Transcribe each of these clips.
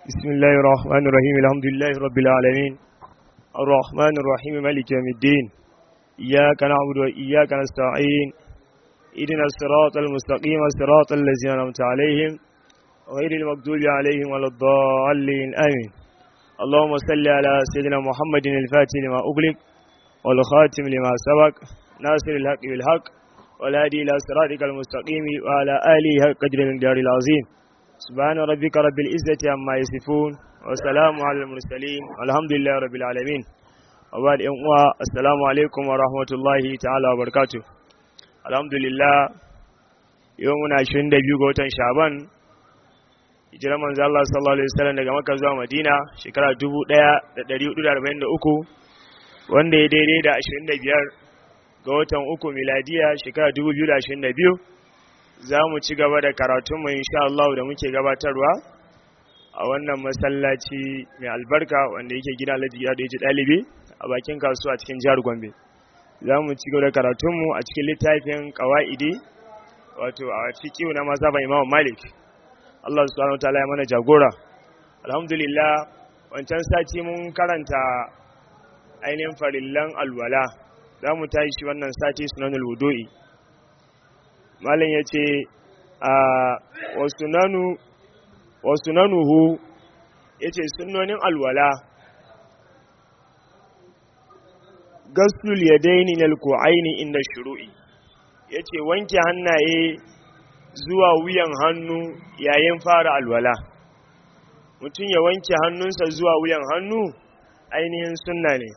بسم الله الرحمن الرحيم الحمد لله رب العالمين الرحمن الرحيم مالك يوم الدين إياك نعبد وإياك نستعين إذن الصراط المستقيم صراط الذين أنعمت عليهم غير المغضوب عليهم ولا الضالين آمين اللهم صل على سيدنا محمد الفاتح لما أغلق والخاتم لما سبق ناصر الحق بالحق والهادي إلى صراطك المستقيم وعلى آله حق قدر من دار العظيم سبحان ربك رب العزة عما يصفون وسلام على المرسلين والحمد لله رب العالمين وبعد أموا السلام عليكم ورحمة الله تعالى وبركاته الحمد لله يومنا 22 ga watan Shaban hijirar manzo Allah sallallahu alaihi wasallam daga Makka zuwa Madina shekara 1443 wanda ya daidai da 25 ga watan uku miladiya shekara 2022 za mu ci gaba da karatunmu insha Allah da muke gabatarwa a wannan masallaci mai albarka wanda yake gina Alhaji ya da yaji dalibi a bakin kasuwa cikin jihar Gombe za mu ci gaba da karatunmu a cikin littafin qawaidi wato a fiqh na mazhaban Imam Malik Allah subhanahu wataala ya mana jagora alhamdulillah wancan sati mun karanta ainihin farillan alwala za mu tashi wannan sati sunanul wudu'i malam ya ce a wasu nanuhu ya ce sunonin alwala gasul ya daini na aini inda shuru'i ya ce wanke hannaye zuwa wuyan hannu yayin fara alwala mutum ya wanke hannunsa zuwa wuyan hannu ainihin sunna ne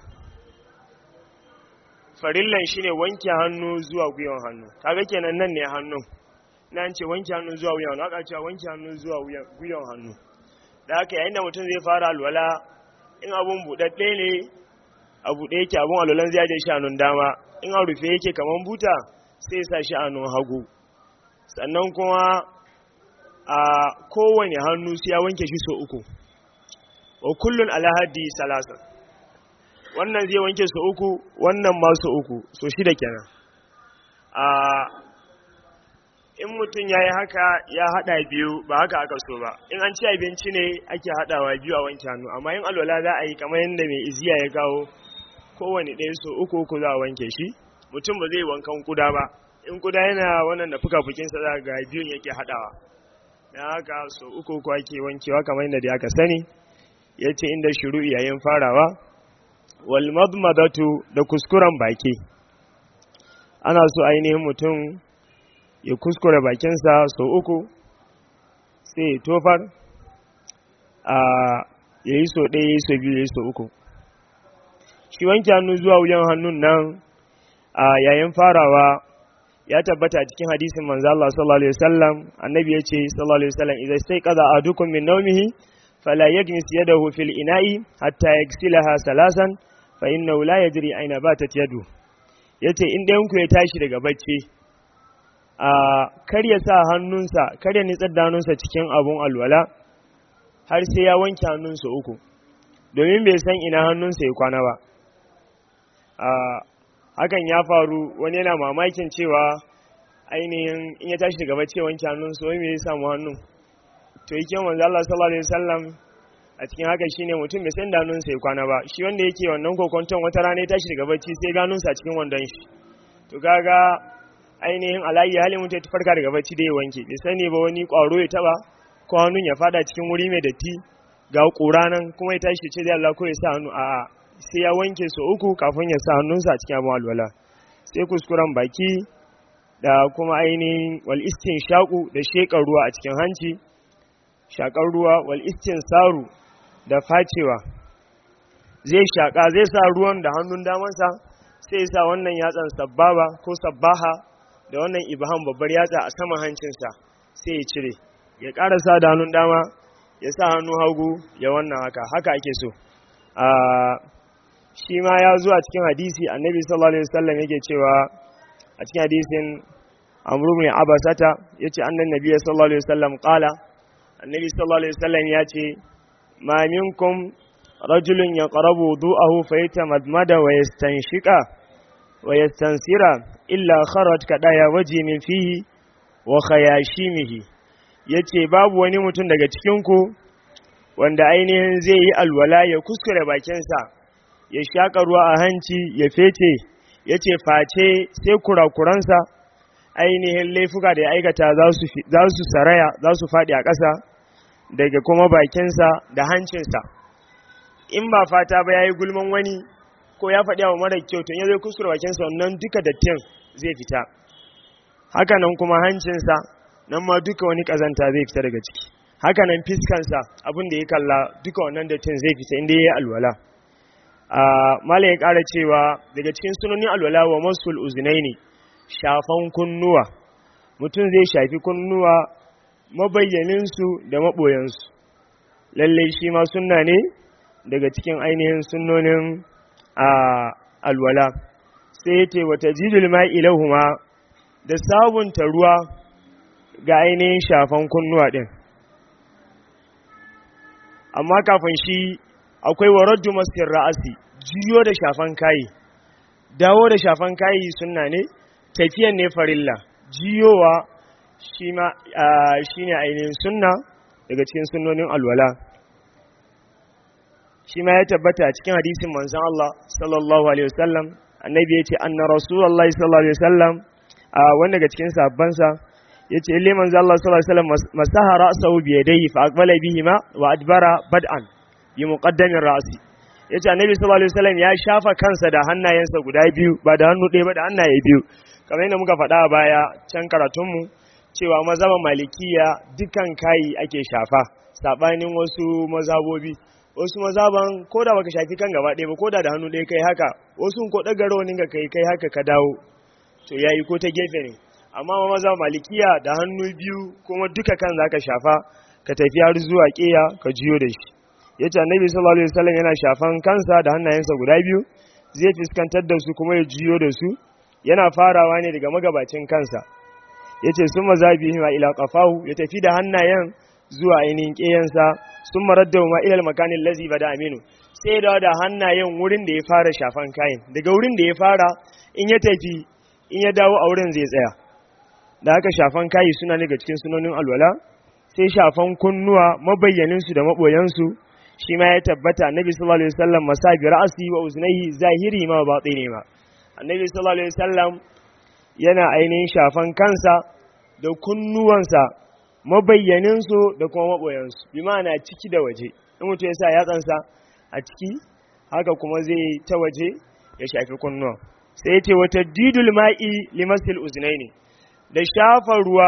farillan shine wanke hannu zuwa gwiwan hannu kaga kenan nan ne hannun na ce wanke hannu zuwa wuyan hannu aka cewa wanke hannu zuwa gwiwan hannu da haka yayin da mutum zai fara alwala in abun buɗaɗɗe ne a buɗe yake abun alwalan zai je shi hannun dama in a rufe yake kaman buta sai sa shi hannun hagu sannan kuma a kowane hannu sai ya wanke shi sau uku wa kullun alahadi salasan wannan zai wanke su uku wannan ma su uku so shida kenan a in mutum ya yi haka ya hada biyu ba haka aka so ba in an ci abinci ne ake hadawa biyu a wanke hannu amma in alwala za a yi kamar yadda mai iziya ya kawo kowane ɗaya so uku uku za a wanke shi mutum ba zai wankan kuda ba in kuda yana wannan da fuka-fukinsa za ga biyun yake hadawa na haka so uku uku ake wankewa kamar yadda aka sani ya ce inda shiru yayin farawa walmadmadatu da kuskuren baki ana so ainihin mutum ya kuskure bakinsa sau uku sai ya tofar a ya yi sau ɗaya ya yi sau biyu ya yi sau uku shi wanke hannu zuwa wuyan hannun nan a yayin farawa ya tabbata cikin hadisin manzo Allah sallallahu alaihi wasallam annabi ya ce sallallahu alaihi wasallam idan sai qada adukum min nawmihi fala yagnis yadahu fil ina'i hatta yaghsilaha salasan fa inna la yajri aina batat yadu yace in ɗayan ku ya tashi daga bacci a kar ya sa hannunsa kar ya nitsar da hannunsa cikin abun alwala har sai ya wanke hannunsa uku domin bai san ina hannunsa ya kwana ba a hakan ya faru wani yana mamakin cewa ainihin in ya tashi daga bacci ya wanke hannunsa wai me ya samu hannun to yake manzo Allah sallallahu alaihi wasallam a cikin haka shine mutum bai san danun sai kwana ba shi wanda yake wannan kokonton wata rana ya tashi daga bacci sai ganun sa cikin wandon shi to kaga ainihin alayyi halin mutum ya farka daga bacci da ya wanke bai sani ba wani kwaro ya taba ko hannun ya fada cikin wuri mai datti ga kura nan kuma ya tashi ce zai Allah ko ya sa hannu a sai ya wanke su uku kafin ya sa hannunsa a cikin abin alwala sai kuskuren baki da kuma ainihin wal istin shaku da shekar ruwa a cikin hanci shakar ruwa wal istin saru da facewa zai shaƙa zai sa ruwan da hannun damansa sai sa wannan yatsan sabbaba ko sabbaha da wannan ibham babbar yatsa a saman hancinsa sai ya cire ya ƙarasa da hannun dama ya sa hannu hagu ya wannan haka haka ake so shi ma ya zuwa cikin hadisi annabi sallallahu alaihi wasallam yake cewa a cikin hadisin amru ibn abasata yace annan nabi sallallahu alaihi wasallam qala annabi sallallahu alaihi wasallam yace ma minkum rajulun yaqrabu wudu'ahu fayatamadmada wa yastanshika wa yastansira illa kharaj kadaya waji min fihi wa khayashimihi yace babu wani mutum daga cikin ku wanda ainihin zai yi alwala ya kuskure bakinsa ya shaƙa ruwa a hanci ya fece ya ce face sai kurakuransa ainihin laifuka da ya aikata za su saraya za su faɗi a ƙasa daga kuma bakinsa da hancinsa in ba fata ba ya yi gulman wani ko ya faɗi wa mara kyau tun ya zai kuskure bakinsa wannan duka dattin zai fita haka nan kuma hancinsa nan ma duka wani ƙazanta zai fita daga ciki haka nan fiskansa abin da ya kalla duka wannan dattin zai fita inda ya yi alwala mala ya ƙara cewa daga cikin sunanin alwala wa masul uzinai ne shafan kunnuwa mutum zai shafi kunnuwa mabayyaninsu da maɓoyansu lallai shi ma sunna ne daga cikin ainihin sunnonin alwala sai ce wata jidul ma'ilahuma da sabunta ruwa ga ainihin shafan kunnuwa ɗin amma kafin shi akwai waraddu maskin ra'asi jiyo da shafan kayi dawo da shafan kayi sunna ne tafiyan ne farilla jiyowa shi ne ainihin sunna daga cikin sunnonin alwala shi ma ya tabbata cikin hadisin manzan Allah sallallahu alaihi wasallam annabi ya ce anna rasulallah sallallahu alaihi wasallam a wanda daga cikin sabbansa ya ce ile manzan Allah sallallahu alaihi wasallam masaha ra'sahu bi yadayhi fa aqbala bihima wa adbara bad'an bi muqaddamin ra'si ya ce annabi sallallahu alaihi wasallam ya shafa kansa da hannayensa guda biyu ba da hannu ɗaya ba da hannaye biyu kamar yadda muka faɗa a baya can karatunmu cewa mazhaban malikiya dukan kayi ake shafa saɓanin wasu mazhabobi wasu mazhaban ko da baka shafi kan gaba ɗaya ba ko da da hannu ɗaya kai haka wasu ko ɗaga rawanin ka kai kai haka ka dawo to yayi ko ta gefe ne amma ma mazhaban malikiya da hannu biyu kuma duka kan zaka shafa ka tafi har zuwa ƙeya ka jiyo da shi yace annabi sallallahu alaihi wasallam yana shafan kansa da hannayensa guda biyu zai fuskantar da su kuma ya jiyo da su yana farawa ne daga magabacin kansa ya ce sun mazabi ma ila ƙafahu ya tafi da hannayen zuwa ainihin ƙeyansa sun marar da ma ilal makanin lazi ba da aminu sai da da hannayen wurin da ya fara shafan kayan daga wurin da ya fara in ya tafi in ya dawo a wurin zai tsaya da haka shafan kayi suna ne ga cikin sunonin alwala sai shafan kunnuwa mabayyaninsu da maɓoyansu shi ma ya tabbata annabi sallallahu alaihi wasallam masabi ra'asi wa uznaihi zahiri ma ba ne ma annabi sallallahu alaihi wasallam yana ainihin shafan kansa da kunnuwansa mabayyaninsu da kuma maɓoyansu bi ma'ana ciki da waje in mutum ya sa yatsansa a ciki haka kuma zai ta waje ya shafi kunnuwa sai ce wata didul ma'i limasil uznai ne da shafa ruwa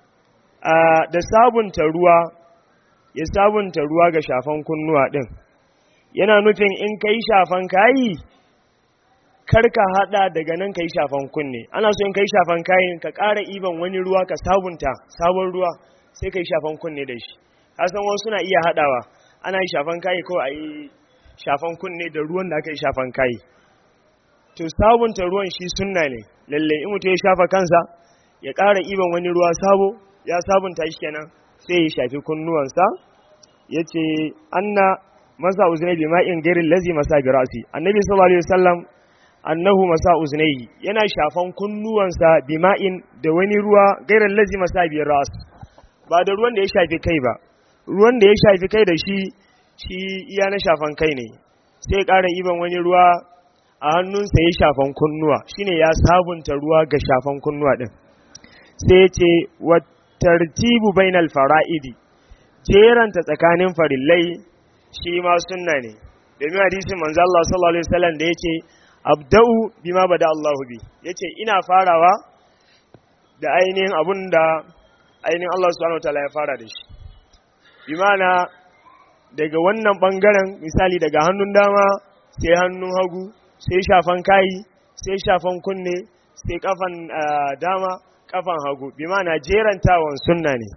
da sabunta ruwa ya sabunta ruwa ga shafan kunnuwa ɗin yana nufin in kai shafan kayi kar ka hada daga nan ka yi shafan kunne ana so in ka yi shafan kayan ka ƙara iban wani ruwa ka sabunta sabon ruwa sai ka yi shafan kunne da shi san wasu na iya hadawa ana yi shafan kayi ko a yi shafan kunne da ruwan da aka yi shafan kayi to sabunta ruwan shi sunna ne lalle in mutum ya shafa kansa ya ƙara iban wani ruwa sabo ya sabunta shi kenan sai ya shafi kunnuwansa ya ce anna masa uzunai bi ma'in gairin lazi masa bi rasi annabi sallallahu alaihi wasallam annahu masa uznaihi yana shafan kunnuwansa bima'in da wani ruwa gairar lazi masa biyar ras ba da ruwan da ya shafi kai ba ruwan da ya shafi kai da shi shi iya na shafan kai ne sai ƙara iban wani ruwa a hannunsa ya shafan kunnuwa shine ya sabunta ruwa ga shafan kunnuwa din sai ya ce wa tartibu bainal fara'idi jeranta tsakanin farillai shi ma sunna ne domin hadisin manzo Allah sallallahu alaihi wasallam da yake abda'u bima bada Allahu bi yace ina farawa da ainihin abun da ainihin Allah subhanahu wataala ya fara da shi bi mana daga wannan bangaren misali daga hannun dama sai hannun hagu sai shafan kayi sai shafan kunne sai kafan dama kafan hagu bi mana jerantawan sunna ne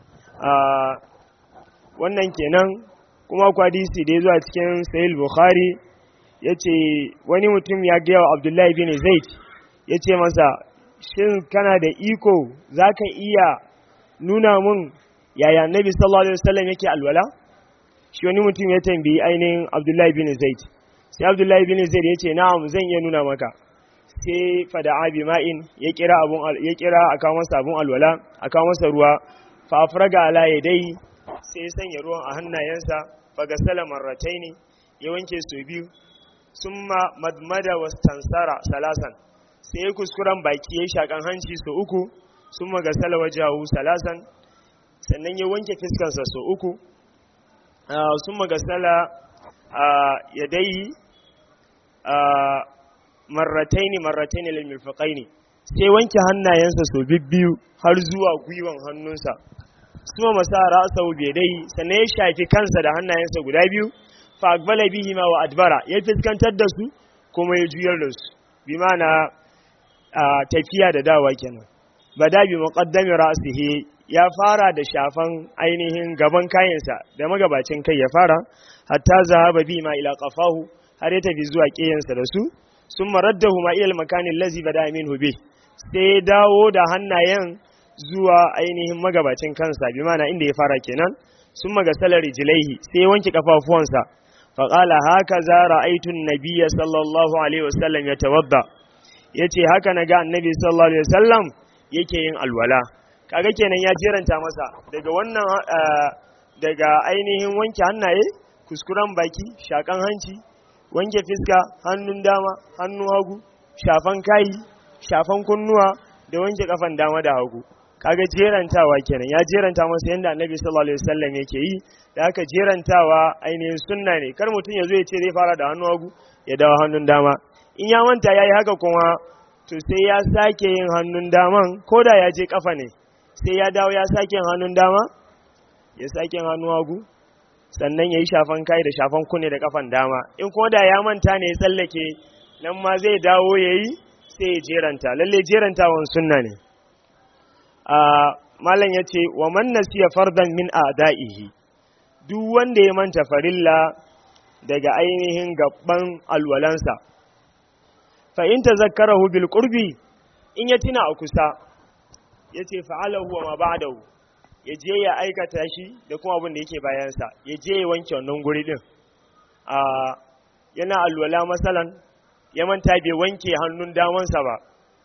wannan kenan kuma kwadisi da ya zuwa cikin sahih bukhari ya ce wani mutum ya gaya wa abdullahi bin zaid ya ce masa shin kana da iko za ka iya nuna mun yaya nabi sallallahu alaihi wasallam yake alwala shi wani mutum ya tambayi ainihin abdullahi bin zaid sai abdullahi bin zaid ya ce na'am zan iya nuna maka sai fada abi ma'in ya kira abun ya kira a kawo masa abun alwala a kawo masa ruwa fa afraga ala yadai sai ya sanya ruwan a hannayensa fagasala marrataini ya wanke su biyu summa madmada wastansara salasan sai ya kuskuren baki ya shakan hanci su uku summa gasala wajahu salasan sannan ya wanke fiskansa su uku summa gasala yadai marrataini marrataini lil mirfaqaini sai wanke hannayensa so bibbiyu har zuwa gwiwan hannunsa suma masa ra'sahu bi dai sannan ya shafi kansa da hannayensa guda biyu fa aqbala bihi ma wa adbara ya fiskantar da su kuma ya juyar da su bi mana tafiya da dawa kenan bada bi muqaddami ra'sihi ya fara da shafan ainihin gaban kayansa da magabacin kai ya fara hatta zahaba bi ma ila qafahu har ya tafi zuwa kiyansa da su sun maraddahu ma ilal makanin lazi bada minhu bi sai dawo da hannayen zuwa ainihin magabacin kansa bi mana inda ya fara kenan sun magasalar rijilaihi sai ya wanke kafafuwansa faƙala haka za ra'aitun nabiyya sallallahu alaihi wasallam ya tawadda ya ce haka na ga annabi sallallahu alaihi wasallam yake yin alwala kaga kenan ya jeranta masa daga wannan daga ainihin wanke hannaye kuskuren baki shakan hanci wanke fiska hannun dama hannun hagu shafan kayi shafan kunnuwa da wanke kafan dama da hagu kaga jerantawa kenan ya jeranta masa yadda annabi sallallahu alaihi wasallam yake yi da haka jerantawa ainihin sunna ne kar mutum ya zo ya ce zai fara da hannun hagu ya dawo hannun dama in ya manta yayi haka kuma to sai ya sake yin hannun daman ko da ya je kafa ne sai ya dawo ya sake yin hannun dama ya sake yin hannun hagu sannan ya yi shafan kai da shafan kunne da kafan dama in kuma da ya manta ne ya tsallake nan ma zai dawo ya yi sai ya jeranta lalle jerantawan sunna ne malam ya ce wa man nasiya fardan min a'da'ihi duk wanda ya manta farilla daga ainihin gaban alwalansa fa in tazakkarahu bil qurbi in ya tina a kusa yace fa'alahu wa ma ba'dahu ya je ya aikata shi da kuma abin da yake bayansa ya je ya wanke wannan guri din a yana alwala masalan ya manta bai wanke hannun damansa ba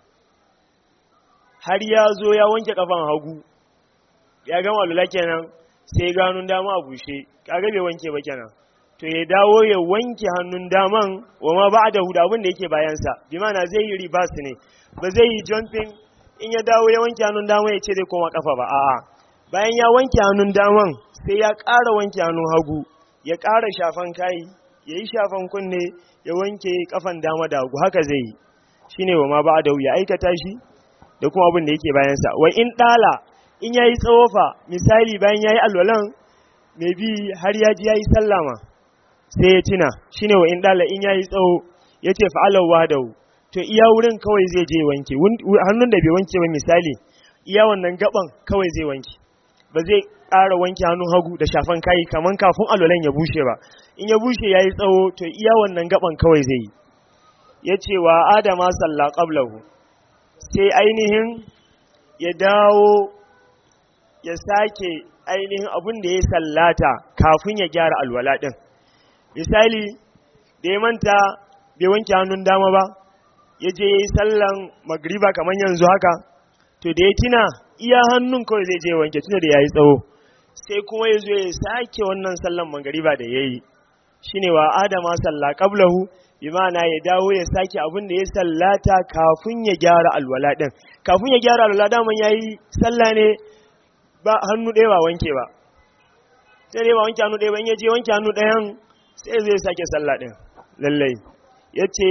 har ya zo ya wanke kafan hagu ya gama alwala kenan sai ga hannun dama a bushe kaga bai wanke ba kenan to ya dawo ya wanke hannun daman wa ma ba da huda abin da yake bayansa bi mana zai yi ribas ne ba zai yi jumping in ya dawo ya wanke hannun dama ya ce zai koma kafa ba a'a bayan ya wanke hannun daman sai ya ƙara wanke hannun hagu ya ƙara shafan kayi ya yi shafan kunne ya wanke kafan dama da hagu haka zai yi shine wa ma ba da ya aikata shi da kuma abin da yake bayansa wa in ɗala in ya yi tsawofa misali bayan ya yi alwalan mai bi har ya ji ya yi sallama sai ya tuna shine wa in ɗala in ya yi tsawo ya ce fa'alar wadawu to iya wurin kawai zai je wanke hannun da bai wanke ba misali iya wannan gaban kawai zai wanke ba zai ƙara wanke hannun hagu da shafan kayi kamar kafin alwalan ya bushe ba in ya bushe ya yi tsawo to iya wannan gaban kawai zai yi ya ce wa adama salla qablahu sai ainihin ya dawo ya sake ainihin abin da ya sallata kafin ya gyara alwala ɗin misali da ya manta bai wanke hannun dama ba ya je ya yi sallan magriba kamar yanzu haka to da ya tina iya hannun kawai zai je wanke tuna da ya yi tsawo sai kuma ya zo ya sake wannan sallan magriba da ya yi shi ne wa adama salla qablahu bi ma'ana ya dawo ya sake abin da ya sallata kafin ya gyara alwala din kafin ya gyara alwala daman ya yi salla ne ba hannu ɗaya ba wanke ba sai dai ba wanke hannu ɗaya ba in ya je wanke hannu ɗayan sai zai sake salla ɗin lallai ya ce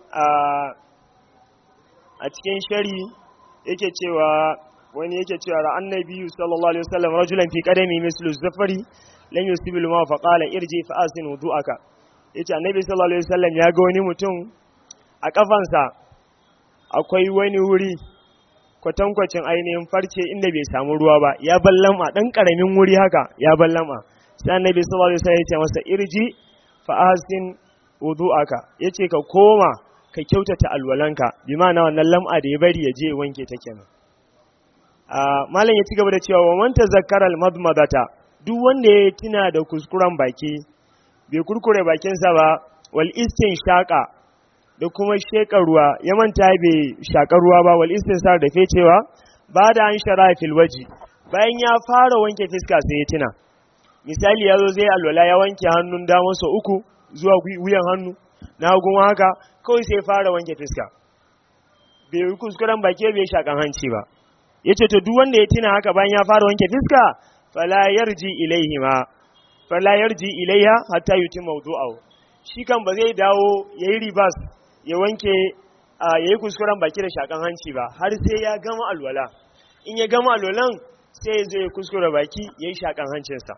a cikin shari yake cewa wani yake cewa ra'an nabiyyu sallallahu alaihi wasallam rajulan fi qadami mislu zafari lam yusibil ma fa qala irji fa asin wudu'aka yace annabi sallallahu alaihi wasallam ya ga wani mutum a kafansa akwai wani wuri kwatankwacin ainihin farce inda bai samu ruwa ba ya ballama dan karamin wuri haka ya ballama sai annabi sallallahu alaihi wasallam ya ce masa irji fa asin wudu'aka yace ka koma ka kyautata alwalanka bi ma'ana wannan lam'a da ya bari ya je wanke ta kenan malam ya ci gaba da cewa wa man tazakkara al-madmadata duk wanda ya tuna da kuskuren baki bai kurkure bakinsa ba wal shaƙa da kuma sheka ruwa ya manta bai shaka ruwa ba wal sa da fecewa ba da an shara fil waji bayan ya fara wanke fiska sai ya tuna misali ya zo zai alwala ya wanke hannun damansa uku zuwa wuyan hannu na hagun haka kawai sai fara wanke fiska bai yi kuskuren baki bai shakan hanci ba ya ce to duk wanda ya tina haka bayan ya fara wanke fiska fala yarji ilaihi ma fala yarji ilaiha hatta yuti mawdu'ahu shi kan ba zai dawo yayi ribas ya wanke yayi kuskuren baki da shakan hanci ba har sai ya gama alwala in ya gama alwalan sai ya zo ya kuskure baki yayi shakan hancinsa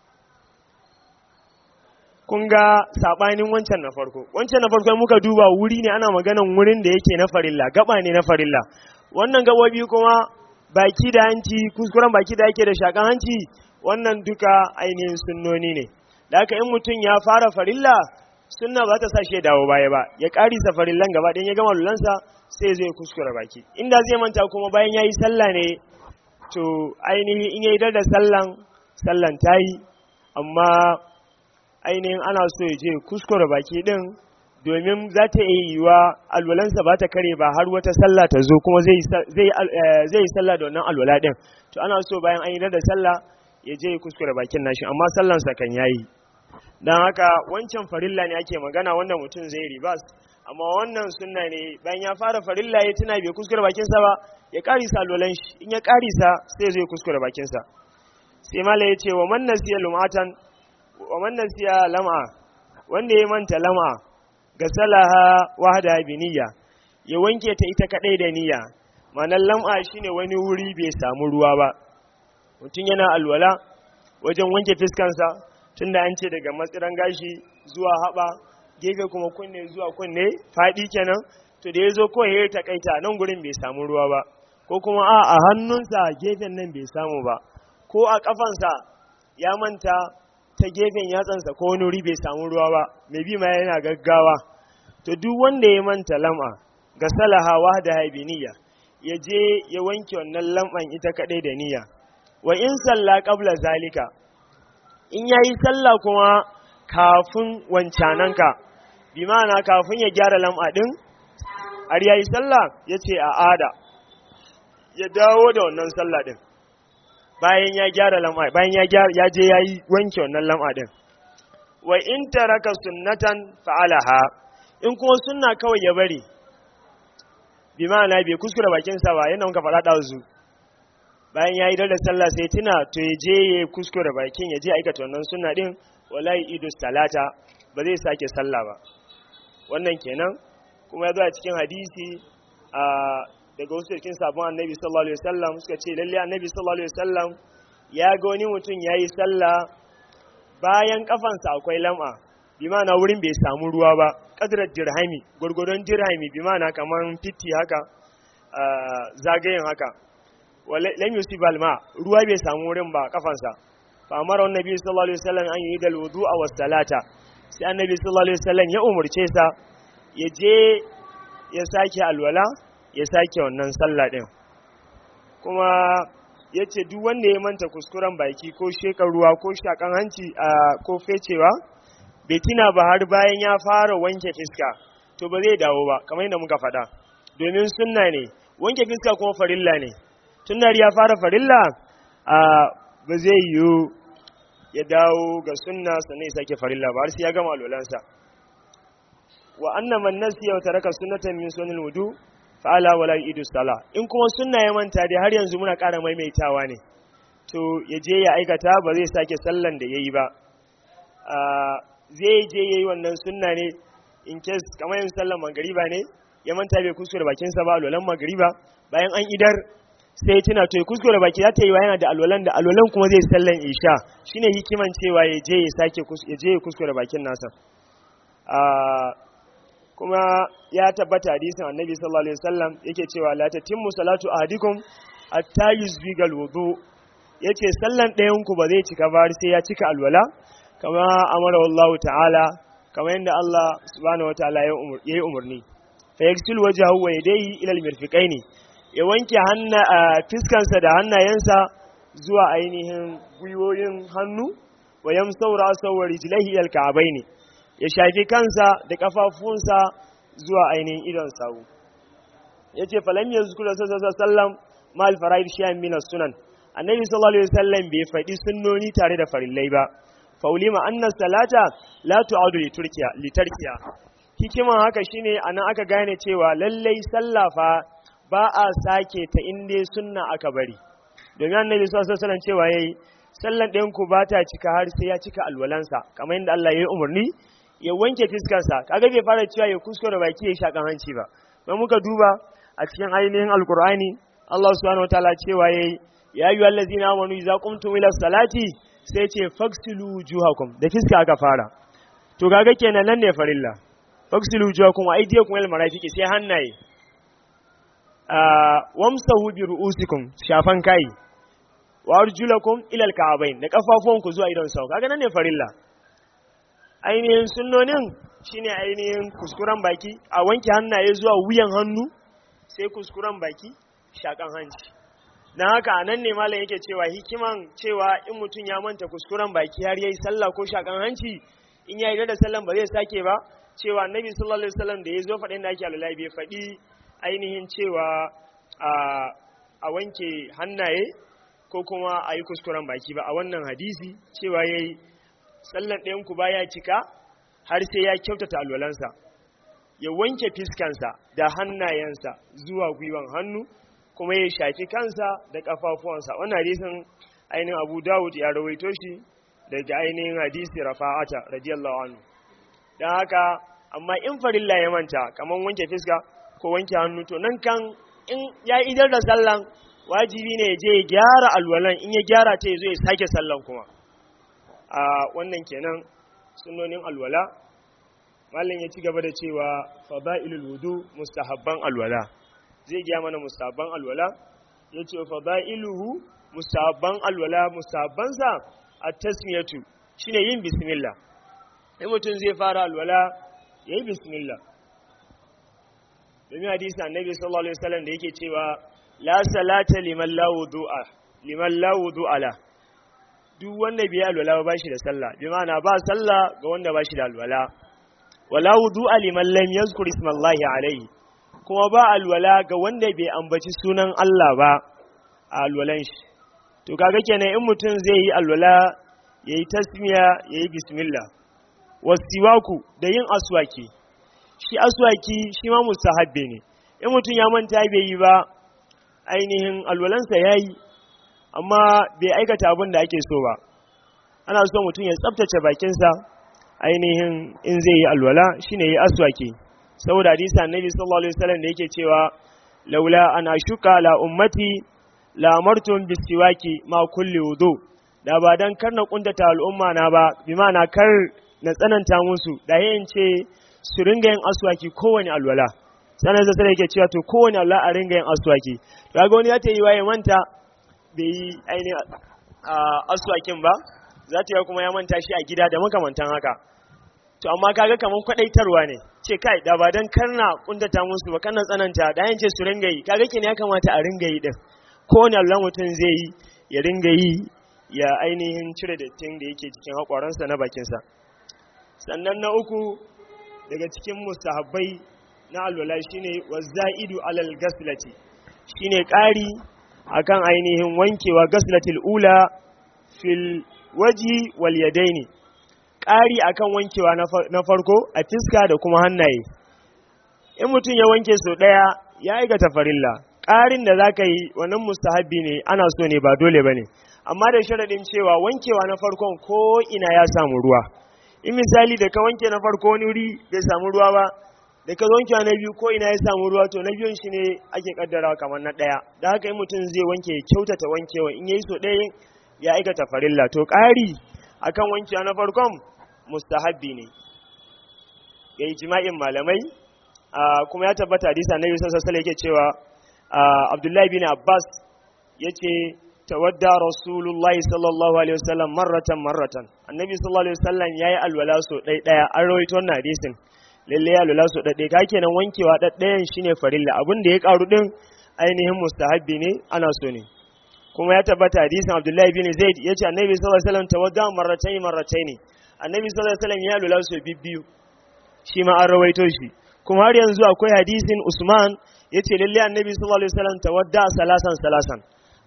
kun ga sabanin wancan na farko wancan na farko muka duba wuri ne ana maganan wurin da yake na farilla gaba ne na farilla wannan gabobi kuma baki da hanci kuskuren baki da yake da shakan hanci wannan duka ainihin sunnoni ne da haka in mutum ya fara farilla sunna ba ta sa shi dawo baya ba ya karisa farillan gaba ɗayan ya gama lulansa sai zai kuskure baki inda zai manta kuma bayan ya yi sallah ne to ainihin in ya yi da sallan sallan ta yi amma ainihin ana so ya je kuskure baki ɗin domin za ta iya yiwa alwalansa ba ta kare ba har wata sallah ta zo kuma zai yi sallah da wannan alwala ɗin to ana so bayan an yi da sallah ya je kuskure bakin nashi amma sallansa kan yayi don haka wancan farilla ne ake magana wanda mutum zai ribas amma wannan sunna ne bayan ya fara farilla ya tuna bai kuskure bakinsa ba ya karisa alwalan shi in ya karisa sai zai kuskure bakinsa sai mala ya ce wa man nasiya lumatan wa man nasiya lam'a wanda ya manta lam'a ga salaha wahda bi niyya ya wanke ta ita kadai da niyya ma'anar lam'a shine wani wuri bai samu ruwa ba mutum yana alwala wajen wanke fiskansa tunda an ce daga matsiran gashi zuwa haɓa gefe kuma kunne zuwa kunne faɗi kenan to da ya zo ko ya takaita nan gurin bai samu ruwa ba ko kuma a a hannunsa gefen nan bai samu ba ko a kafansa ya manta ta gefen yatsansa ko wani wuri bai samu ruwa ba mai bi ma yana gaggawa to duk wanda ya manta lam'a ga salahawa da haibiniya ya je ya wanke wannan lam'an ita kadai da niyya wa in salla qabla zalika in yayi sallah kuma kafin wancananka bi ma'ana kafin ya gyara lam'a din har yayi sallah yace a ada ya dawo da wannan sallah din bayan ya gyara lam'a bayan ya gyara ya je yayi wanke wannan lam'a din wa in taraka sunnatan fa'alaha in kuma sunna kawai ya bari bi ma'ana bai kuskure bakin sa ba yana muka faɗa ɗazu bayan ya yi da sallah sai tuna to ya je ya kuskure bakin ya je aikata wannan sunna din wallahi idu salata ba zai sake sallah ba wannan kenan kuma ya zo a cikin hadisi a daga wasu cikin sabon annabi sallallahu alaihi wasallam suka ce lalle annabi sallallahu alaihi wasallam ya ga wani mutum ya yi sallah bayan kafansa akwai lam'a bi ma'ana wurin bai samu ruwa ba kadrar dirhami gurgurun dirhami bi ma'ana kamar fitti haka zagayen haka lam yusib alma ruwa bai samu wurin ba kafansa fa amara annabi sallallahu alaihi wasallam an yi dal wudu'a was salata sai annabi sallallahu alaihi wasallam ya umurce sa ya je ya sake alwala ya sake wannan sallah din kuma yace duk wanda ya manta kuskuren baki ko shekar ruwa ko shakan hanci ko fecewa bai tina ba har bayan ya fara wanke fiska to ba zai dawo ba kamar yadda muka faɗa domin sunna ne wanke fiska kuma farilla ne tun da ya fara farilla a ba zai yiwu ya dawo ga sunna sannan ya sake farilla ba har sai ya gama alolansa wa anna man nasiya wa taraka sunnatan min sunnil wudu fa ala wala idu sala in kuma sunna ya manta dai har yanzu muna ƙara maimaitawa ne to ya je ya aikata ba zai sake sallan da yayi ba zai je yayi wannan sunna ne in case kamar yin sallan magariba ne ya manta bai kuskure bakinsa ba alolan magariba bayan an idar sai tuna to ya kuskure baki za ta yi wa yana da alwalan da alwalan kuma zai sallan isha shine hikiman cewa ya je ya sake ya je ya kuskure bakin nasa kuma ya tabbata hadisin annabi sallallahu alaihi wasallam yake cewa la tatimmu salatu ahadikum hatta yuzbigal wudu yace sallan ɗayan ku ba zai cika ba sai ya cika alwala kama amara wallahu ta'ala kama yadda Allah subhanahu wataala ya yi umarni fa yaksil wajhahu wa yadayhi ila al-mirfiqaini ya wanke fiskansa da hannayensa zuwa ainihin gwiwoyin hannu wa yamsaura sawar rijlaihi al ka'baini ya shafi kansa da kafafunsa zuwa ainihin idon sawu yace falam yazkuru sallallahu sallam mal faraid shay'an min sunan annabi sallallahu alaihi wasallam bai faɗi sunnoni tare da farillai ba faulima anna salata la tu'adu li turkiya li tarkiya hikiman haka shine anan aka gane cewa lallai sallah fa ba a sake ta inda sunna aka bari domin annabi sallallahu alaihi wasallam cewa yayi sallan ɗayan ku ba ta cika har sai ya cika alwalansa kamar yadda Allah ya yi umarni ya wanke fiskarsa kaga bai fara cewa ya kuskure baki ya shakan hanci ba don muka duba a cikin ainihin alkur'ani Allah subhanahu wataala cewa yayi ya ayyuha allazina amanu idza qumtum ila salati sai ce faksilu wujuhakum da fiska aka fara to kaga kenan nan ne farilla faksilu wujuhakum wa aydiyakum ila marafiqi sai hannaye wamsahu bi ru'usikum shafan kai wa arjulakum ila alka'abain da kafafuwanku zuwa idon sau kaga nan ne farilla ainihin sunnonin shine ainihin kuskuren baki a wanke hannaye zuwa wuyan hannu sai kuskuren baki shakan hanci dan haka nan ne malam yake cewa hikiman cewa in mutum ya manta kuskuren baki har yayi sallah ko shakan hanci in ya yi da sallan ba zai sake ba cewa annabi sallallahu alaihi wasallam da ya zo faɗin da ake alulai bai faɗi ainihin cewa a wanke hannaye ko kuma a yi kuskuren baki ba a wannan hadisi cewa ya yi sallan ɗayanku ba ya cika har sai ya kyautata alwalansa ya wanke fiskansa da hannayensa zuwa gwiwan hannu kuma ya shafi kansa da ƙafafuwansa wannan hadisin ainihin abu dawud ya rawaito shi daga ainihin hadisi rafa'ata radiyallahu anhu don haka amma in farilla ya manta kamar wanke fiska ko wanke hannu to nan kan in ya idar da sallan wajibi ne ya je ya gyara alwalan in ya gyara ta ya zo ya sake sallan kuma a wannan kenan sunonin alwala malin ya ci gaba da cewa fada'ilul wudu mustahabban alwala zai gya mana mustahabban alwala ya ce fada'iluhu mustahabban alwala mustahabbansa a tasmiyatu shine yin bismillah in mutum zai fara alwala ya yi bismillah domin hadisi annabi sallallahu alaihi wasallam da yake cewa la salata liman la wudu'a liman la wudu'a la duk wanda bai alwala ba shi da sallah bi ma'ana ba sallah ga wanda ba shi da alwala wala wudu'a liman lam yazkur ismallahi alaihi kuma ba alwala ga wanda bai ambaci sunan Allah ba a alwalan shi to kaga kenan in mutum zai yi alwala yayi tasmiya yayi bismillah wasiwaku da yin aswaki shi aswaki shi ma mustahabbi ne in mutum ya manta bai yi ba ainihin alwalansa yayi amma bai aikata abin da ake so ba ana so mutum ya tsaftace bakinsa ainihin in zai yi alwala shine yi aswaki saboda hadisi annabi sallallahu alaihi wasallam da yake cewa laula an ashuka la ummati la amartum bisiwaki ma kulli wudu da ba dan kar na kuntata al'umma na ba bi na kar na tsananta musu da yayin ce su ringa yin aswaki kowane alwala sanar da sai yake cewa to kowane alwala a ringa yin aswaki kaga wani ya ta yi waye manta bai yi ainihin aswakin ba za ta yi kuma ya manta shi a gida da makamantan haka to amma kaga kaman kwadaitarwa ne ce kai da ba dan karna kuntata musu ba kana tsananta da yance su ringa yi kaga kin ya kamata a ringa yi din ko ne Allah mutum zai yi ya ringa yi ya ainihin cire dattin da yake cikin hakwaransa na bakinsa sannan na uku daga cikin mustahabbai na alwala shine wazaidu alal gaslati shine ƙari akan ainihin wankewa gaslatil ula fil waji wal yadaini ƙari akan wankewa na farko a fiska da kuma hannaye in mutum ya wanke so ɗaya ya aikata farilla ƙarin da za ka yi wannan mustahabbi ne ana so ne ba dole ba ne amma da sharaɗin cewa wankewa na farkon ko ina ya samu ruwa in misali da ka wanke na farko wani wuri bai samu ruwa ba da ka wankewa na biyu ko ina ya samu ruwa to na biyun shi ne ake kaddarawa kamar na ɗaya da haka in mutum zai wanke kyautata wankewa in yayi so ɗaya ya aikata farilla to ƙari akan wankewa na farkon mustahabbi ne ya yi jima'in malamai kuma ya tabbata hadisa na yusuf sassala yake cewa abdullahi bin abbas ya ce tawadda rasulullahi sallallahu alaihi wasallam marratan marratan annabi sallallahu alaihi wasallam ya yi alwala so ɗai ɗaya an rawaito wannan hadisin lalle ya alwala so ɗai ɗaya ka kenan wankewa ɗaɗɗayan shine farilla abin da ya ƙaru ɗin ainihin mustahabbi ne ana so ne kuma ya tabbata hadisin abdullahi bin zaid ya ce annabi sallallahu alaihi wasallam tawadda marratayn marratayn annabi sallallahu alaihi wasallam ya lula su bibbiyu shi ma an rawaito shi kuma har yanzu akwai hadisin usman yace lalle annabi sallallahu alaihi wasallam tawadda salasan salasan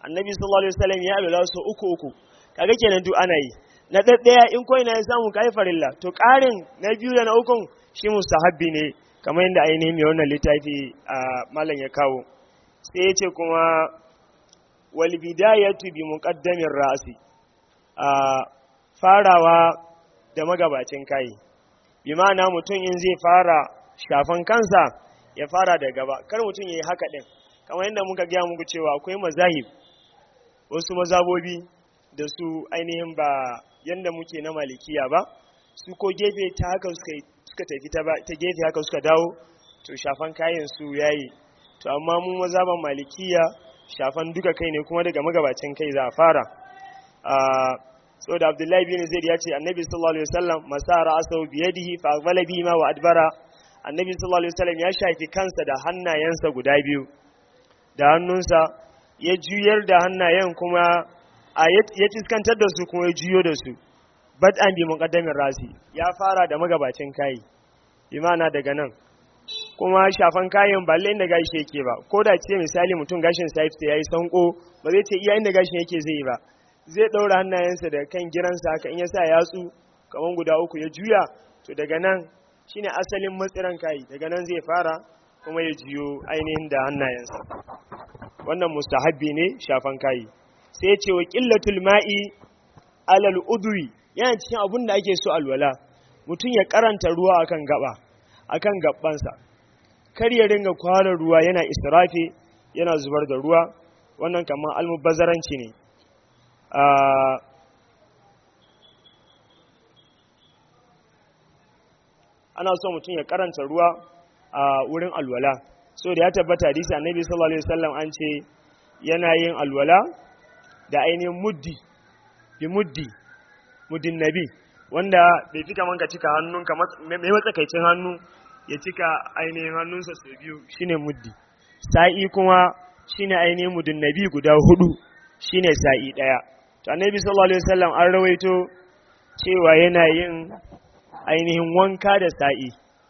annabi sallallahu alaihi wasallam ya alwala su uku uku kaga kenan duk ana yi na daddaya in ko ina ya samu kai farilla to ƙarin na biyu da na ukun shi mustahabbi ne kamar yadda ainihin mai wannan littafi a malam ya kawo sai ya ce kuma wal bidayatu bi muqaddamin ra'si a farawa da magabacin kai bi ma'ana mutum in zai fara shafan kansa ya fara da gaba kar mutum yayi haka din kamar yadda muka gaya muku cewa akwai mazahib wasu mazabobi da su ainihin ba yadda muke na malikiya ba su ko gefe ta haka suka tafi ta gefe haka suka dawo to shafan kayan su yayi to amma mu mazaban malikiya shafan duka kai ne kuma daga magabacin kai za a fara saboda abdullahi bin zaid ya ce annabi sallallahu alaihi wasallam masara asau biyadihi fa aqbala bihi ma wa adbara annabi sallallahu alaihi wasallam ya shafi kansa da hannayensa guda biyu da hannunsa ya juyar da hannayen kuma a ya fiskantar da su kuma ya juyo da su bad an bi muqaddamin rasi ya fara da magabacin kai imana daga nan kuma shafan kayan ba lalle inda gashi yake ba ko da ce misali mutum gashin sa ya yi sanko ba zai ce iya inda gashin yake zai yi ba zai daura hannayensa da kan giransa haka in ya sa yatsu kaman guda uku ya juya to daga nan shine asalin matsiran kai daga nan zai fara kuma ya jiyo ainihin da hannayensa wannan mustahabbi ne shafan kayi sai ya ce wa qillatul ma'i alal udwi yana cikin abun da ake so alwala mutum ya karanta ruwa akan gaba akan gabbansa kar ya ringa kwara ruwa yana israfi yana zubar da ruwa wannan kamar almubazzaranci ne ana so mutum ya karanta ruwa a wurin alwala so da ya tabbata hadisi annabi sallallahu alaihi wasallam an ce yana yin alwala da ainihin muddi bi muddi muddin nabi wanda bai fi kaman ka cika hannunka mai matsakaicin hannu ya cika ainihin hannunsa sau biyu shine muddi sa'i kuma shine ainihin muddin nabi guda hudu shine sa'i daya to annabi sallallahu alaihi wasallam an rawaito cewa yana yin ainihin wanka da sa'i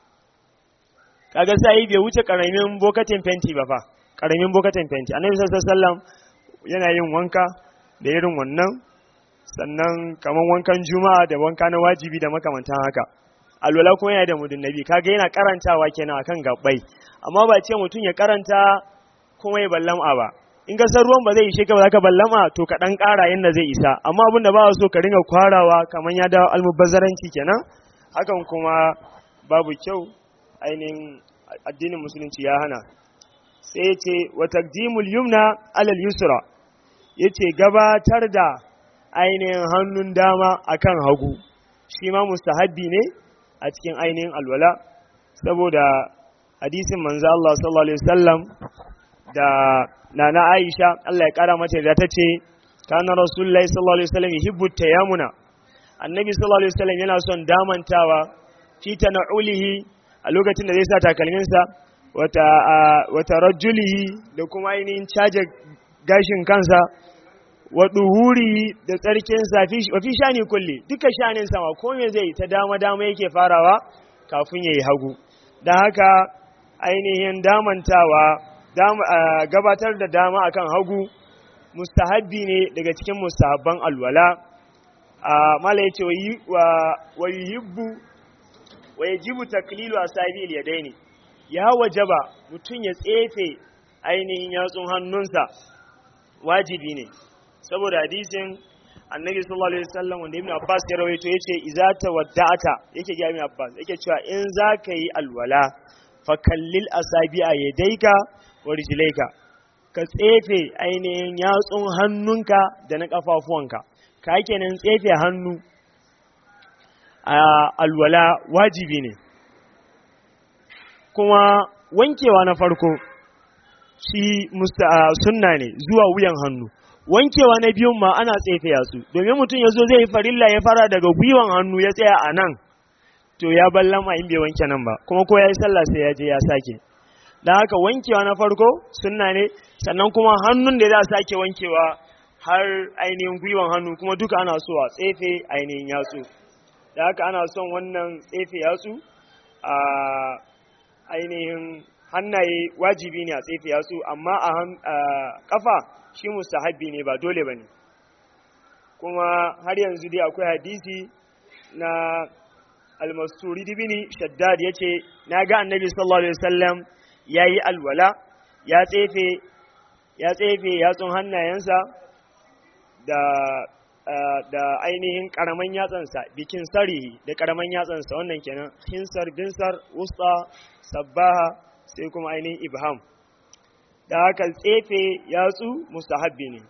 kaga sa'i bai wuce karamin bokatin fenti ba fa karamin bokatin fenti annabi sallallahu alaihi wasallam yana yin wanka da irin wannan sannan kaman wankan juma'a da wanka na wajibi da makamantan haka alwala kuma yana da mudun nabi kaga yana karantawa kenan akan gabbai amma ba ce mutum ya karanta kuma ya ballama ba in ga san ruwan ba zai ishe ka ba zaka ballama to ka dan kara yanda zai isa amma abin da ba so ka ringa kwarawa kaman ya dawo almubazzaranci kenan hakan kuma babu kyau ainihin addinin musulunci ya hana sai ce wa taqdimul yumna alal yusra yace gabatar da ainihin hannun dama akan hagu shi ma mustahabbi ne a cikin ainihin alwala saboda hadisin manzo Allah sallallahu alaihi wasallam da nana Aisha Allah ya kara mata da tace kana rasulullahi sallallahu alaihi wasallam yuhibbu tayammuna annabi sallallahu alaihi wasallam yana son damantawa fi tana'ulihi a lokacin da zai sa takalminsa wata wata rajulihi da kuma ainihin caje gashin kansa wa duhuri da tsarkinsa wa fi shani kulli duka shanin sama ko me zai ta dama dama yake farawa kafin yayi hagu dan haka ainihin damantawa gabatar da dama akan hagu mustahabbi ne daga cikin mustahabban alwala mala yace wa yuhibbu wa yajibu taklilu asabi al-yadaini ya wajaba mutun ya tsefe ainihin yatsun hannunsa wajibi ne saboda hadisin annabi sallallahu alaihi wasallam wanda ibn abbas ya rawaito yace idza tawadda'ata yake ga ibn abbas yake cewa in zaka yi alwala fa kallil asabi'a yadayka wa rijlayka ka tsefe ainihin yatsun hannunka da na kafafuwanka ka kenan tsefe hannu a alwala wajibi ne kuma wankewa na farko shi sunna ne zuwa wuyan hannu wankewa na biyun ma ana tsefe yatsu domin mutum ya zo zai yi farilla ya fara daga gwiwan hannu ya tsaya a nan to ya ballama in bai wanke nan ba kuma ko ya yi sallah sai ya je ya sake don haka wankewa na farko sunna ne sannan kuma hannun da za a sake wankewa har ainihin gwiwan hannu kuma duka ana so a tsefe ainihin yatsu da haka ana son wannan tsefe yatsu a ainihin hannaye wajibi ne a tsefe yatsu amma a kafa shi mustahabbi ne ba dole bane kuma har yanzu dai akwai hadisi na almasturi dibini shaddad ya ce na ga annabi sallallahu alaihi wasallam ya yi alwala ya tsefe ya tsefe yatsun hannayensa da da ainihin karaman yatsansa bikin sarihi da karaman yatsansa wannan kenan hinsar binsar wusta sabbaha sai kuma ainihin ibham da haka tsefe yatsu mustahabbi ne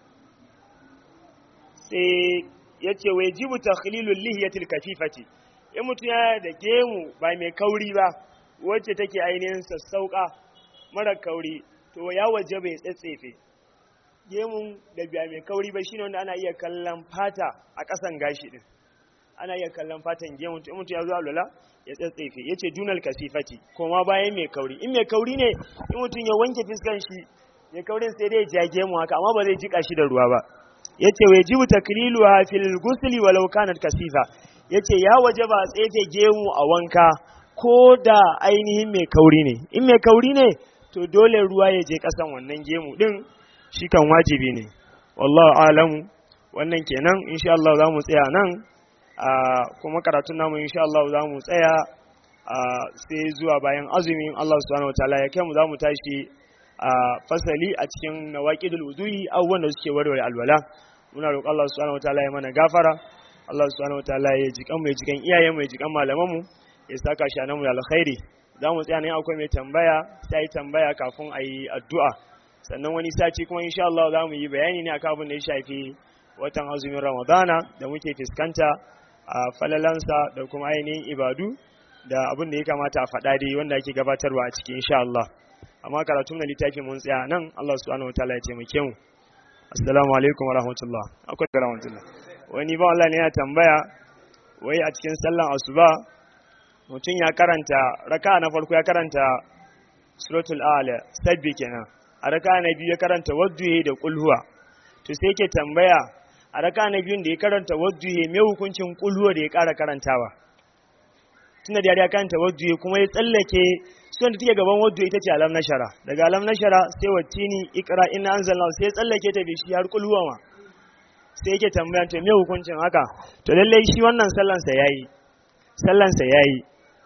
sai ya ce wai jibu takhlilul lihiyatil kafifati in mutum ya da gemu ba mai kauri ba wacce take ainihin sassauka mara kauri to ya waje bai tsetsefe gemun da biya mai kauri ba shine wanda ana iya kallon fata a ƙasan gashi din ana iya kallon fatan gemun to in mutum ya zo alwala ya tsetsefe yace dunal kasifati koma bayan mai kauri in mai kauri ne in mutum ya wanke fiskan shi mai kaurin sai dai ya gemu haka amma ba zai jika shi da ruwa ba yace wai jibu takliluha fil ghusli walau kanat kasifa yace ya waje ba tsefe gemu a wanka ko da ainihin mai kauri ne in mai kauri ne to dole ruwa ya je kasan wannan gemu din shi kan wajibi ne wallahu alamu wannan kenan insha Allah za mu tsaya nan kuma karatun namu insha Allah za mu tsaya sai zuwa bayan azumin Allah subhanahu wataala ya kai mu za mu tashi a fasali a cikin nawaqidul wudu'i abubuwan da suke warware alwala muna roƙon Allah subhanahu wataala ya mana gafara Allah subhanahu wataala ya jikan mu ya jikan iyayen mu ya jikan malaman mu ya saka shi nan mu da alkhairi za mu tsaya ne akwai mai tambaya sai yi tambaya kafin a yi addu'a sannan wani sati kuma insha Allah za mu yi bayani ne akan abin da ya shafi watan azumin Ramadana da muke fuskanta a falalansa da kuma ainihin ibadu da abin da ya kamata a faɗa dai wanda ake gabatarwa a ciki insha Allah amma karatun na littafi mun tsaya nan Allah subhanahu wataala ya taimake mu assalamu alaikum wa rahmatullah akwai da rahmatullah wani ba Allah ne ya tambaya wai a cikin sallan asuba mutum ya karanta raka na farko ya karanta suratul ala sabbi kenan a raka na biyu ya karanta wadduhe da kulhuwa to sai yake tambaya a raka na biyun da ya karanta wadduhe me hukuncin kulhuwa da ya kara karantawa tunda da ya karanta wadduhe kuma ya tsallake sunan da take gaban wadduhe ita ce alam nashara daga alam nashara sai wattini ikra inna anzalna sai ya tsallake ta bishi har kulhuwa ma sai yake tambaya to me hukuncin haka to lallai shi wannan sallan sa yayi sallan sa yayi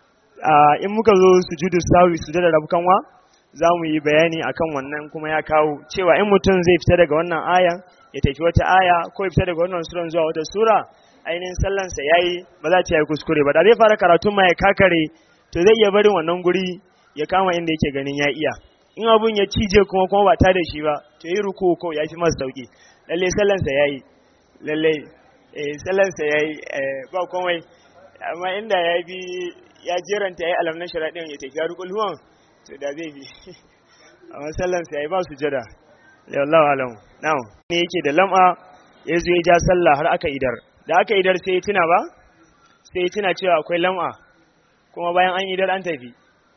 in muka zo sujudu sawi sujada rabkanwa za mu yi bayani akan wannan kuma ya kawo cewa in mutum zai fita daga wannan ayan ya tafi wata aya ko ya fita daga wannan suran zuwa wata sura ainihin sallansa ya yi ba za ta yi kuskure ba da zai fara karatun ma ya kakare to zai iya barin wannan guri ya kama inda yake ganin ya iya in abun ya cije kuma kuma ba ta da shi ba to yi ruku ko ya fi masa sauki lalle sallansa ya yi lalle sallansa ya yi ba komai amma inda ya bi ya jeranta ya yi alam na sharaɗin ya tafi har kulhuwan to da zai bi amma sallansa ya yi ba su jada yallahu alamu now ne yake da lam'a ya zo ya ja sallah har aka idar da aka idar sai ya tuna ba sai ya tuna cewa akwai lam'a kuma bayan an idar an tafi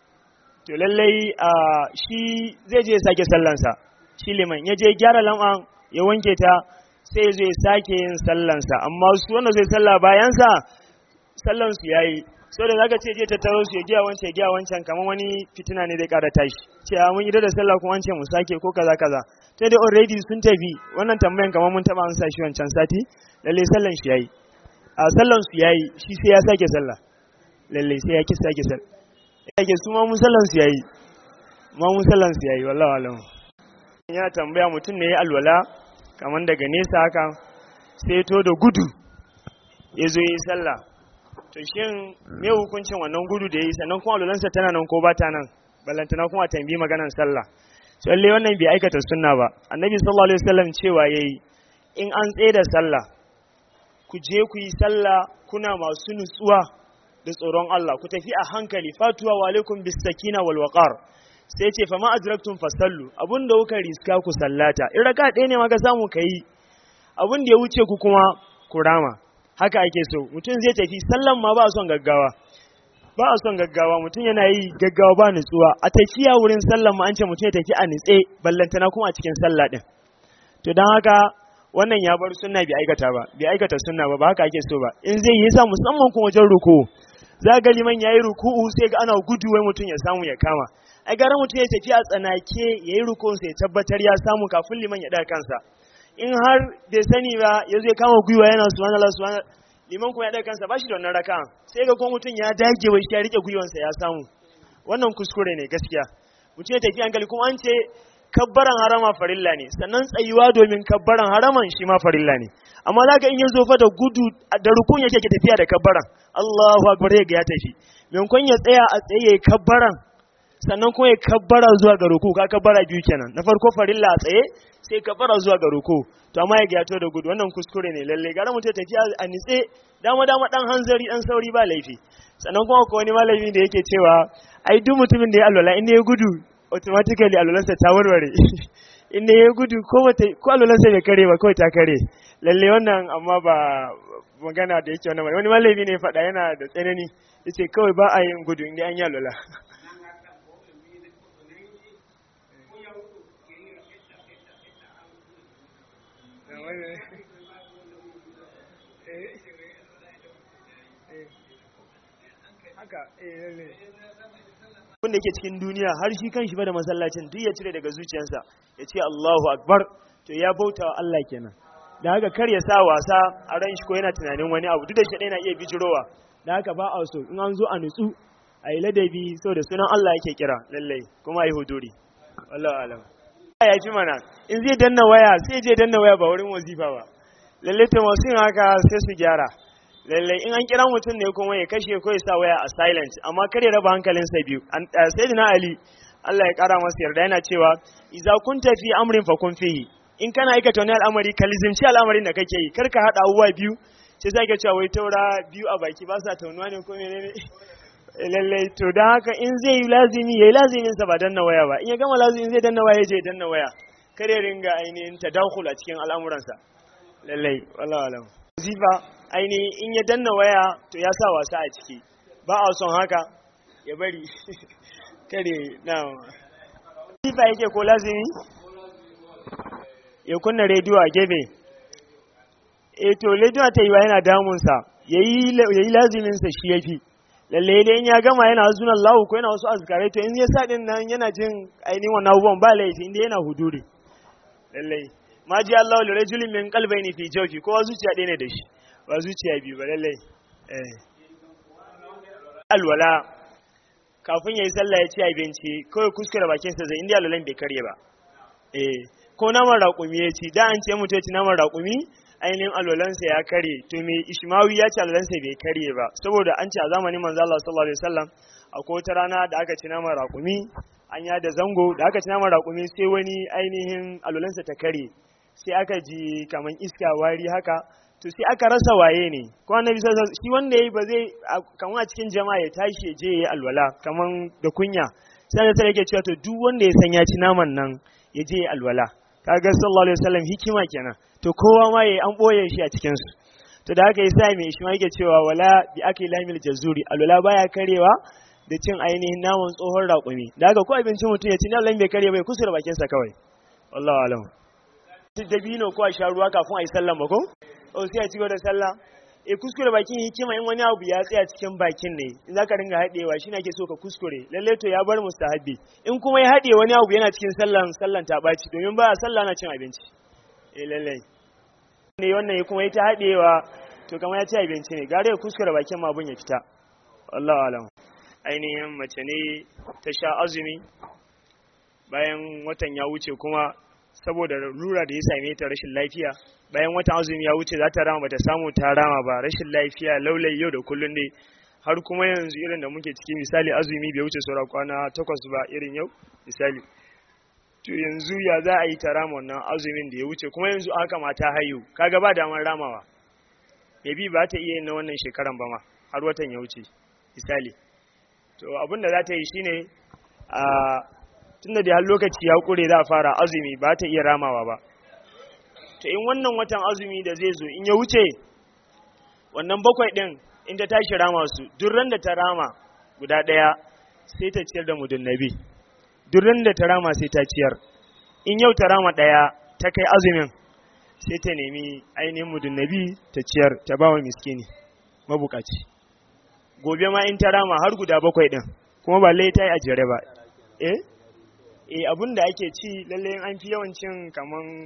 to lallai a shi zai je ya sake sallansa shi liman ya je gyara lam'a ya wanke ta sai ya zo ya sake yin sallansa amma su wanda zai sallah bayansa sallansu ya yi so da zaka ce je tattaro su ya giya wancan ya giya wancan kamar wani fitina ne zai kara tashi ce a mun idar da sallah kuma wancan mu sake ko kaza kaza sai dai already sun tafi wannan tambayan kamar mun taba an sa shi wancan sati lalle sallan shi yayi a sallan su yayi shi sai ya sake sallah lalle sai ya ki sake sallah yake su ma mun sallan su yayi ma mun sallan su yayi wallahi alam ya tambaya mutum ne ya alwala kamar daga nesa haka sai to da gudu ya zo yi sallah to shin me hukuncin wannan gudu da ya yi sannan kuma alwalansa tana nan ko ba ta nan ballantana kuma tambi maganan sallah lalle wannan bai aikata sunna ba annabi sallallahu alaihi wasallam cewa yayi in an tsaye da sallah ku je ku yi sallah kuna masu nutsuwa da tsoron Allah ku tafi a hankali fatuwa wa alaikum bis sakina wal waqar sai ce fa ma adraktum fasallu abunda kuka riska ku sallata in raka ɗaya ne ma ka samu kai abun da ya wuce ku kuma ku rama haka ake so mutum zai tafi sallan ma ba son gaggawa ba a son gaggawa mutum yana yi gaggawa ba nutsuwa a tafiya wurin sallan ma an ce mutum ya tafi a nitse ballantana kuma a cikin sallah din to don haka wannan ya bar sunna bai aikata ba bai aikata sunna ba ba haka ake so ba in zai yi sa musamman kuma wajen ruku za ga liman yayi ruku'u sai ga ana gudu wai mutum ya samu ya kama ai gara mutum ya tafi a tsanake yayi rukun sai ya tabbatar ya samu kafin liman ya daga kansa in har bai sani ba ya zai kama gwiwa yana subhanallah subhanallah liman kuma ya daga kansa ba shi da wannan raka sai ga ko mutum ya dage wai shi ya rike gwiwansa ya samu wannan kuskure ne gaskiya mutum ya tafi hankali kuma an ce kabbaran harama farilla ne sannan tsayuwa domin kabbaran haraman shi ma farilla ne amma za ka in ya zo fa da gudu da rukun yake ke tafiya da kabbaran Allahu akbar ya ga ya tafi maimakon ya tsaya a tsaye ya kabbaran sannan kuma ya kabbara zuwa ga ruku ka kabbara biyu kenan na farko farilla a tsaye sai kabbara zuwa ga ruku to amma ya gato da gudu wannan kuskure ne lalle gara mutum tafiya a nitse dama dama dan hanzari dan sauri ba laifi sannan kuma ko wani malami da yake cewa ai duk mutumin da ya alwala in ya gudu automatically alwalansa ta warware in ya gudu ko ko alwalansa bai kare ba kawai ta kare lalle wannan amma ba magana da yake wannan wani malami ne faɗa yana da tsanani yace kawai ba a yin gudu inda an yi alwala wanda yake cikin duniya har shi kan shi ba da masallacin duk ya cire daga zuciyarsa ya ce Allahu Akbar to ya bauta wa Allah kenan da haka kar ya sa wasa a ran shi ko yana tunanin wani abu duk da shi yana iya bijirowa da haka ba a so in an zo a nutsu a yi ladabi so da sunan Allah yake kira lallai kuma a yi huduri wallahu alam ya fi mana in zai danna waya sai je danna waya ba wurin wazifa ba lallai to masu yin haka sai su gyara lallai in an kira mutum ne kuma ya kashe ko ya sa waya a silent amma kar ya raba hankalinsa biyu sayyidina ali Allah ya kara masa yarda yana cewa idza kunta fi amrin fa kun fihi in kana aikata wani al'amari ka lizimci al'amarin da kake yi kar ka hada abubuwa biyu sai sai ka cewa wai taura biyu a baki ba sa taunuwa ne ko menene lallai to dan haka in zai yi lazimi yayi lazimin sa ba danna waya ba in ya gama lazimi zai danna waya je danna waya kar ya ringa ainihin tadakhul a cikin al'amuransa lallai wallahi alam zifa ainihin in ya danna waya to ya sa wasa a ciki ba a son haka ya bari kare na zifa yake ko lazimi ya kunna rediyo a gefe e to rediyo ta yi wa yana damunsa ya yi laziminsa shi ya fi lalle dai in ya gama yana zunan lahu ko yana wasu azkarai to in ya sa din nan yana jin ainihin wannan abubuwan ba laifi inda yana huduri lallai ma ji Allah li rajulin min qalbayni fi jawfi kowa zuciya ɗaya ne da shi ba zuciya biyu ba lallai eh alwala kafin yayi sallah ya ci abinci kawai kuskure bakin sa zai inda alwalan bai karye ba eh ko naman raƙumi ya ci da an ce mutum ya ci naman raƙumi ainihin alwalansa ya karye to me ishmawi ya ce alwalansa bai karye ba saboda an ce a zamanin manzo Allah sallallahu alaihi wasallam akwai wata rana da aka ci naman raƙumi an ya da zango da aka ci naman raƙumi sai wani ainihin alwalansa ta karye sai aka ji kaman iska wari haka to sai aka rasa waye ne ko annabi sallallahu shi wanda yayi ba zai kaman a cikin jama'a ya tashi je yayi alwala kaman da kunya sai da sai yake cewa to duk wanda ya san ya ci naman nan ya je yayi alwala kaga sallallahu alaihi wasallam hikima kenan to kowa ma yayi an boye shi a cikin su to da haka yasa mai shi ma yake cewa wala bi akli lamil jazuri alwala baya karewa da cin ainihin naman tsohon raƙumi da haka ko abincin mutum ya ci na bai kare bai kusura bakin sa kawai wallahu alam dabino ko a sha ruwa kafin a yi sallah ba ko o sai a cigaba da sallah e kuskure bakin hikima in wani abu ya tsaya cikin bakin ne in zaka ringa haɗewa shi ake so ka kuskure lalle to ya bar mustahabbi in kuma ya haɗe wani abu yana cikin sallan sallan ta ɓaci domin ba sallah na cin abinci eh lalle ne wannan kuma ya ta haɗewa to kamar ya ci abinci ne gare ya kuskure bakin ma abun ya fita wallahu alam ainihin mace ne ta sha azumi bayan watan ya wuce kuma saboda lura da ya same ta rashin lafiya bayan watan azumi ya wuce za ta rama bata samu ta rama ba rashin lafiya laulai yau da kullun ne har kuma yanzu irin da muke ciki misali azumi bai wuce saura kwana takwas ba irin yau misali to yanzu ya za a yi ta rama wannan azumin da ya wuce kuma yanzu haka ma ta hayu kaga ba damar ramawa maybe ba ta iya yin na wannan shekaran ba ma har watan ya wuce misali to abin da za ta yi shine a tunda da har lokaci ya kure za a fara azumi ba ta iya ramawa ba to in wannan watan azumi da zai zo in ya wuce wannan bakwai din in ta tashi rama su durran da ta rama guda ɗaya sai ta ciyar da mudun nabi durran da ta rama sai ta ciyar in yau ta rama ɗaya ta kai azumin sai ta nemi ainihin mudun nabi ta ciyar ta ba wa miskini mabukaci gobe ma in ta rama har guda bakwai din kuma ba lai ta yi a jere ba eh eh abin da ake ci lalle an fi yawancin kaman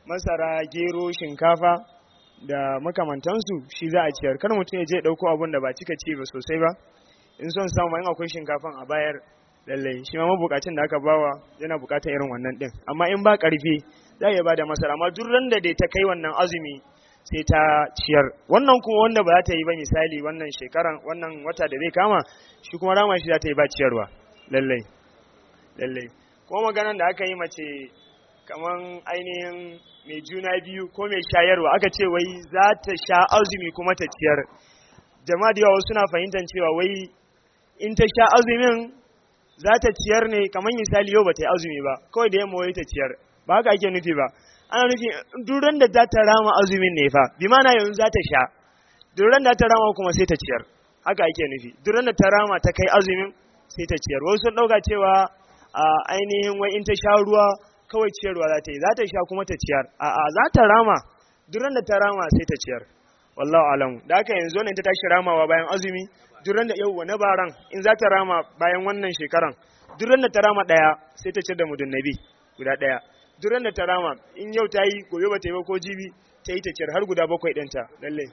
masara gero shinkafa da makamantansu shi za a ciyar kar mutum ya je ɗauko abun da ba cika ci ba sosai ba in son samu in akwai shinkafan a bayar lallai shi ma mabukacin da aka bawa yana bukatar irin wannan din amma in ba karfi za ya bada masara amma duk ran da dai ta kai wannan azumi sai ta ciyar wannan kuma wanda ba za ta yi ba misali wannan shekaran wannan wata da zai kama shi kuma rama shi za ta yi ba ciyarwa lallai lallai kuma maganan da aka yi mace kaman ainihin mai juna biyu ko mai shayarwa aka ce wai za ta sha azumi kuma ta ciyar jama'a da yawa suna fahimtar cewa wai in ta sha azumin za ta ciyar ne kamar misali yau ba ta yi azumi ba kawai da yamma wai ta ciyar ba haka ake nufi ba ana nufi duran da za ta rama azumin ne fa bi mana yanzu za ta sha duran da ta rama kuma sai ta ciyar haka ake nufi duran da ta rama ta kai azumin sai ta ciyar wasu sun dauka cewa a ainihin wai in ta sha ruwa kawai ciyarwa za ta yi za ta sha kuma ta ciyar a'a za ta rama duran da ta rama sai ta ciyar wallahu alamu da haka yanzu wannan ta tashi ramawa bayan azumi duran da yau na baran in za ta rama bayan wannan shekaran duran da ta rama daya sai ta ciyar da mudun nabi guda daya duran da ta rama in yau ta yi gobe ba ta yi ba ko jibi ta yi ta ciyar har guda bakwai ɗinta lallai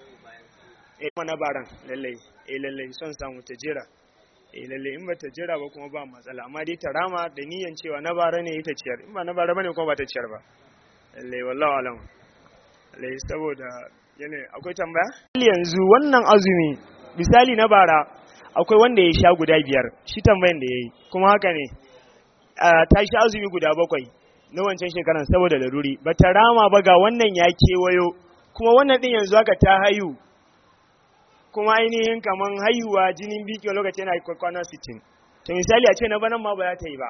eh na baran lallai eh lallai son samu ta jira eh lallai in ba ta jira ba kuma ba matsala amma dai ta rama da niyan cewa na bara ne ita ciyar in ba na bara bane kuma ba ta ciyar ba lallai wallahu alam lallai saboda yana akwai tambaya yanzu wannan azumi misali na bara akwai wanda ya sha guda biyar shi tambayan da ya yi kuma haka ne ta sha azumi guda bakwai na wancan shekaran saboda laruri ba ta rama ba ga wannan ya kewayo kuma wannan din yanzu haka ta hayu kuma ainihin kaman haihuwa jinin biki lokaci yana kwana 60 to misali a ce na banan ma ba za ta yi ba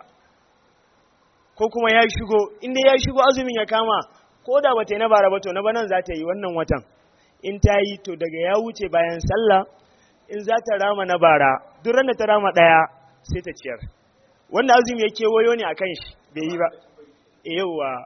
ko kuma ya shigo inda ya shigo azumin ya kama ko da ba ta yi na bara ba to na banan za ta yi wannan watan in ta yi to daga ya wuce bayan sallah in za ta rama na bara duk da ta rama ɗaya sai ta ciyar wanda azumi ya kewayo ne a kan shi bai yi ba e yauwa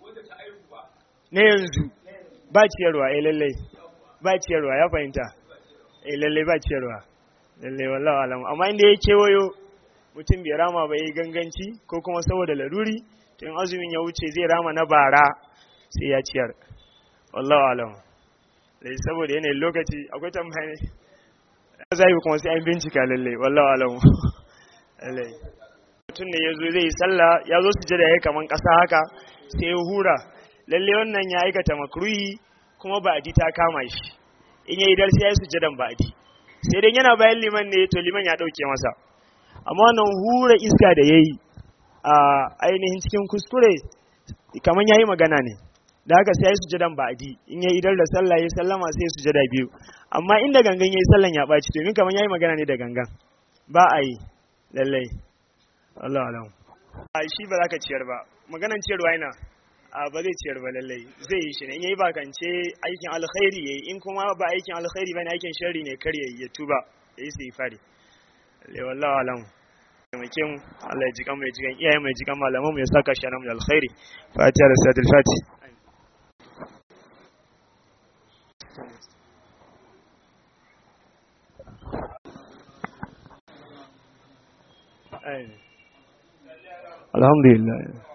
na yanzu ba ciyarwa eh lallai ba ciyarwa ya fahimta eh lallai ba ciyarwa lallai wallahi alam amma inda ya kewayo mutum bai rama ba yi ganganci ko kuma saboda laruri to in azumin ya wuce zai rama na bara sai ya ciyar wallahi alam dai saboda yanayin lokaci akwai tambaya ne zai kuma sai an bincika lallai wallahi alam lallai mutum ne ya zo zai yi sallah ya zo su jada ya kaman ƙasa haka sai ya hura lalle wannan ya aikata makruhi kuma ba'adi ta kama shi in ya yi dar sai ya yi sujadan ba'adi sai dai yana bayan liman ne to liman ya ɗauke masa amma wannan hura iska da ya yi a ainihin cikin kuskure kaman ya yi magana ne da haka sai ya yi sujadan ba'adi in ya idar da sallah ya sallama sai ya sujada biyu amma inda gangan ya yi sallan ya ɓaci domin kaman ya yi magana ne da gangan ba a yi lallai Allah alam. A shi ba za ka ciyar ba, maganan ciyarwa yana a ba zai ciyar ba lallai zai yi shi ne in yayi bakance aikin alkhairi yayi in kuma ba aikin alkhairi bane aikin sharri ne kar yayi ya tuba yayi sai fari. Le wallahi alam. Taimake mu Allah ya ji kan mai ji kan iyaye mai ji kan malaman mu ya saka shi nan alkhairi. Fatiha da Sadil Fati. Alhamdulillah.